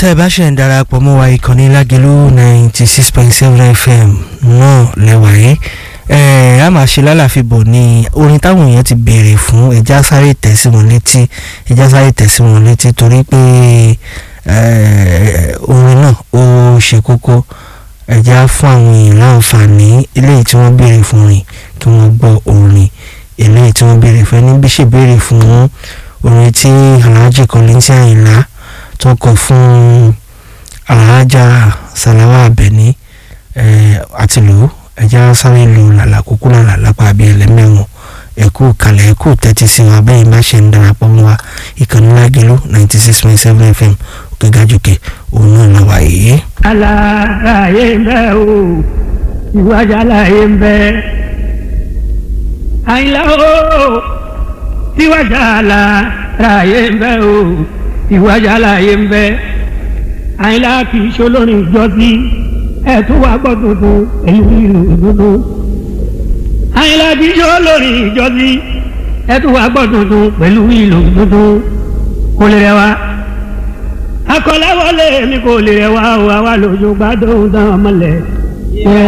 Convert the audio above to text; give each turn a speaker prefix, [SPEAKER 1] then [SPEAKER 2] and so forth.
[SPEAKER 1] tẹ́ ẹ bá ṣe ń darapọ̀ mọ́ wa ìkànnì lágẹ̀lú ninety six point seven fm náà lẹ́wà yìí ẹ̀ á máa ṣe lálàfíbọ̀ ní orin táwọn èèyàn ti béèrè fún ẹja sáré tẹ̀ sí wọn létí ẹja sáré tẹ̀ sí wọn létí torí pé orin náà ó ṣe kókó ẹja fún àwọn èèyàn láǹfààní eléyìí tí wọ́n béèrè fún rìn kí wọ́n gbọ́ orin eléyìí tí wọ́n béèrè fún ẹni bí ṣe béèrè fún orin tí Alhaji Kollington Àyìnlá tó kọ fún Alhaja Salawa Abeni àti lò ẹja sáré lo làlà kúkú làlà lápá abẹ́ ẹlẹ́mẹ̀wọ̀n ẹ̀kú kalẹ̀ ẹ̀kú tẹ́tí sí wọn abẹ́yìn bá ṣe ń darapọ̀ mọ́ wa ìkànnì lágẹ̀lú ninety six point seven fm òkè gàjòkè òun náà la wà yìí.
[SPEAKER 2] aláàyè ń bẹ o ìwájà láàyè ń bẹ àyìnlá o ìwájà láàyè ń bẹ o ìwájà láàyè ń bẹ àyìnlá kì í ṣolórin ìjọsí ẹ tún wá gbọ́ tuntun èyí ìlú ìdúdú àyìnlá kì í ṣolórin ìjọsí ẹ tún wá gbọ́ tuntun pẹ̀lú ìlú ìdúdú kò lè rẹwà akọ̀láwọlé mi kò lè rẹwà o àwa lójú gbádùn dán ọmọlẹ̀.